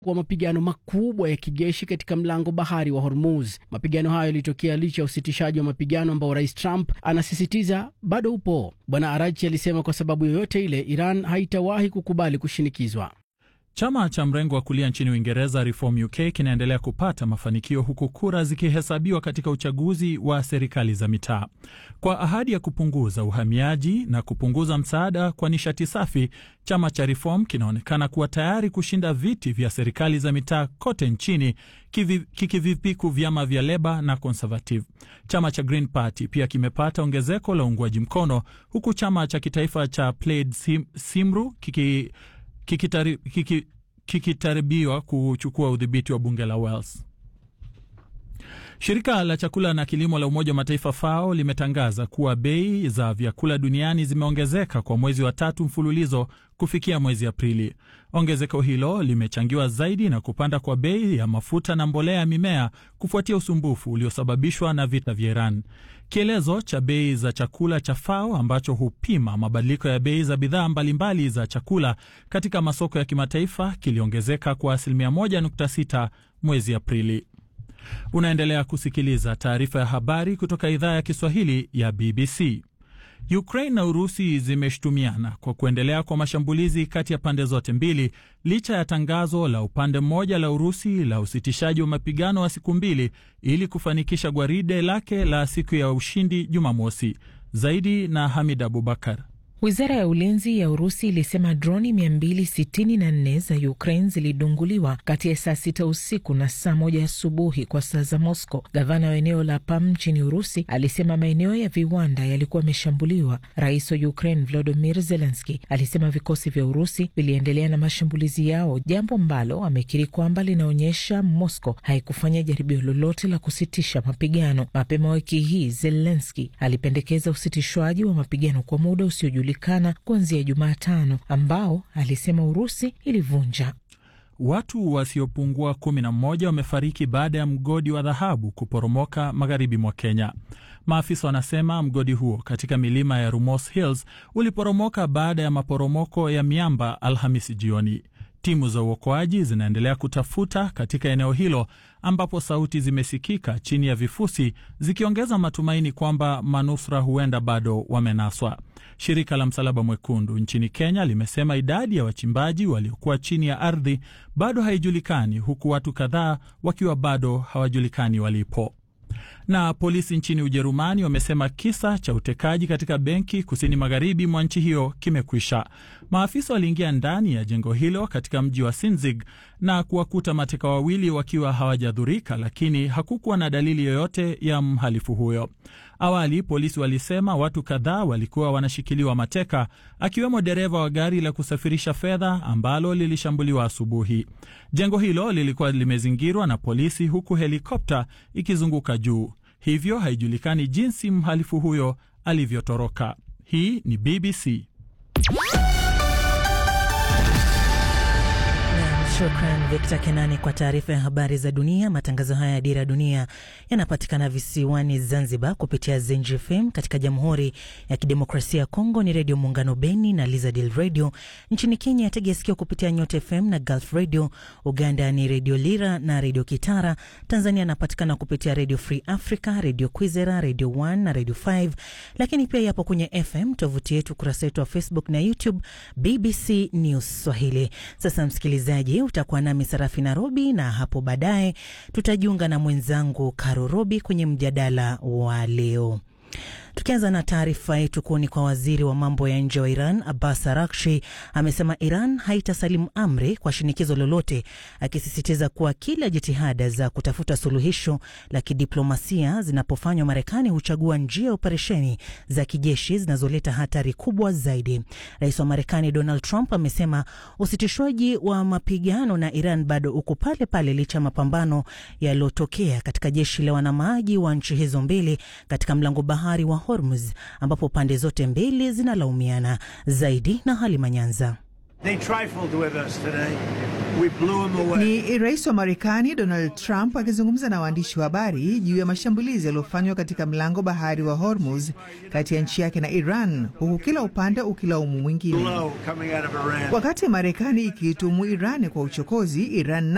kwa mapigano makubwa ya kijeshi katika mlango bahari wa Hormuz. Mapigano hayo yalitokea licha ya usitishaji wa mapigano ambao Rais Trump anasisitiza bado upo. Bwana Arachi alisema kwa sababu yoyote ile, Iran haitawahi kukubali kushinikizwa. Chama cha mrengo wa kulia nchini Uingereza, Reform UK, kinaendelea kupata mafanikio huku kura zikihesabiwa katika uchaguzi wa serikali za mitaa. Kwa ahadi ya kupunguza uhamiaji na kupunguza msaada kwa nishati safi, chama cha Reform kinaonekana kuwa tayari kushinda viti vya serikali za mitaa kote nchini, kikivipiku vyama vya Leba na Conservative. Chama cha Green Party pia kimepata ongezeko la uungwaji mkono, huku chama cha kitaifa cha Plaid Sim, Simru kiki kikitaribiwa kiki kuchukua udhibiti wa bunge la Wales. Shirika la chakula na kilimo la Umoja wa Mataifa FAO limetangaza kuwa bei za vyakula duniani zimeongezeka kwa mwezi wa tatu mfululizo kufikia mwezi Aprili. Ongezeko hilo limechangiwa zaidi na kupanda kwa bei ya mafuta na mbolea ya mimea kufuatia usumbufu uliosababishwa na vita vya Iran. Kielezo cha bei za chakula cha FAO ambacho hupima mabadiliko ya bei za bidhaa mbalimbali za chakula katika masoko ya kimataifa kiliongezeka kwa asilimia 1.6 mwezi Aprili. Unaendelea kusikiliza taarifa ya habari kutoka idhaa ya Kiswahili ya BBC. Ukraine na Urusi zimeshutumiana kwa kuendelea kwa mashambulizi kati ya pande zote mbili licha ya tangazo la upande mmoja la Urusi la usitishaji wa mapigano wa siku mbili ili kufanikisha gwaride lake la siku ya ushindi Jumamosi. Zaidi na Hamid Abubakar. Wizara ya ulinzi ya Urusi ilisema droni 264 za Ukraine zilidunguliwa kati ya saa sita usiku na saa moja asubuhi kwa saa za Moscow. Gavana wa eneo la Pam nchini Urusi alisema maeneo ya viwanda yalikuwa yameshambuliwa. Rais wa Ukraine Volodymyr Zelensky alisema vikosi vya Urusi viliendelea na mashambulizi yao, jambo ambalo amekiri kwamba linaonyesha Moscow haikufanya jaribio lolote la kusitisha mapigano. Mapema wiki hii Zelensky alipendekeza usitishwaji wa mapigano kwa muda usiojulikana kuanzia Jumatano ambao alisema Urusi ilivunja. Watu wasiopungua kumi na mmoja wamefariki baada ya mgodi wa dhahabu kuporomoka magharibi mwa Kenya. Maafisa wanasema mgodi huo katika milima ya Rumors Hills uliporomoka baada ya maporomoko ya miamba Alhamisi jioni. Timu za uokoaji zinaendelea kutafuta katika eneo hilo ambapo sauti zimesikika chini ya vifusi zikiongeza matumaini kwamba manusura huenda bado wamenaswa. Shirika la Msalaba Mwekundu nchini Kenya limesema idadi ya wachimbaji waliokuwa chini ya ardhi bado haijulikani, huku watu kadhaa wakiwa bado hawajulikani walipo. Na polisi nchini Ujerumani wamesema kisa cha utekaji katika benki kusini magharibi mwa nchi hiyo kimekwisha. Maafisa waliingia ndani ya jengo hilo katika mji wa Sinzig na kuwakuta mateka wawili wakiwa hawajadhurika, lakini hakukuwa na dalili yoyote ya mhalifu huyo. Awali polisi walisema watu kadhaa walikuwa wanashikiliwa mateka, akiwemo dereva wa gari la kusafirisha fedha ambalo lilishambuliwa asubuhi. Jengo hilo lilikuwa limezingirwa na polisi, huku helikopta ikizunguka juu, hivyo haijulikani jinsi mhalifu huyo alivyotoroka. Hii ni BBC. Shukran Victor Kenani kwa taarifa ya habari za dunia. Matangazo haya ya Dira ya Dunia yanapatikana visiwani Zanzibar kupitia Zenji FM. Katika Jamhuri ya Kidemokrasia ya Kongo ni Redio Muungano Beni na Lizadil Radio. Nchini Kenya yategea sikio kupitia Nyota FM na Gulf Radio. Uganda ni Redio Lira na Redio Kitara. Tanzania anapatikana kupitia Redio Free Africa, Redio Kwizera, Redio 1 na Redio 5, lakini pia yapo kwenye FM, tovuti yetu, ukurasa wetu wa Facebook na YouTube, BBC News Swahili. Sasa msikilizaji utakuwa nami Sarafi Nairobi, na hapo baadaye tutajiunga na mwenzangu Karo Robi kwenye mjadala wa leo. Tukianza na taarifa yetu kuoni kwa waziri wa mambo ya nje wa Iran Abbas Arakshi amesema Iran haitasalimu amri kwa shinikizo lolote, akisisitiza kuwa kila jitihada za kutafuta suluhisho la kidiplomasia zinapofanywa, Marekani huchagua njia ya operesheni za kijeshi zinazoleta hatari kubwa zaidi. Rais wa Marekani Donald Trump amesema usitishwaji wa mapigano na Iran bado uko pale pale licha ya mapambano yaliyotokea katika jeshi la wanamaji wa nchi hizo mbili katika mlango bahari wa Hormuz ambapo pande zote mbili zinalaumiana zaidi. Na Halima Nyanza. Ni rais wa Marekani Donald Trump akizungumza na waandishi wa habari juu ya mashambulizi yaliyofanywa katika mlango bahari wa Hormuz kati ya nchi yake na Iran, huku kila upande ukilaumu mwingine. Wakati Marekani ikiitumu Iran kwa uchokozi, Iran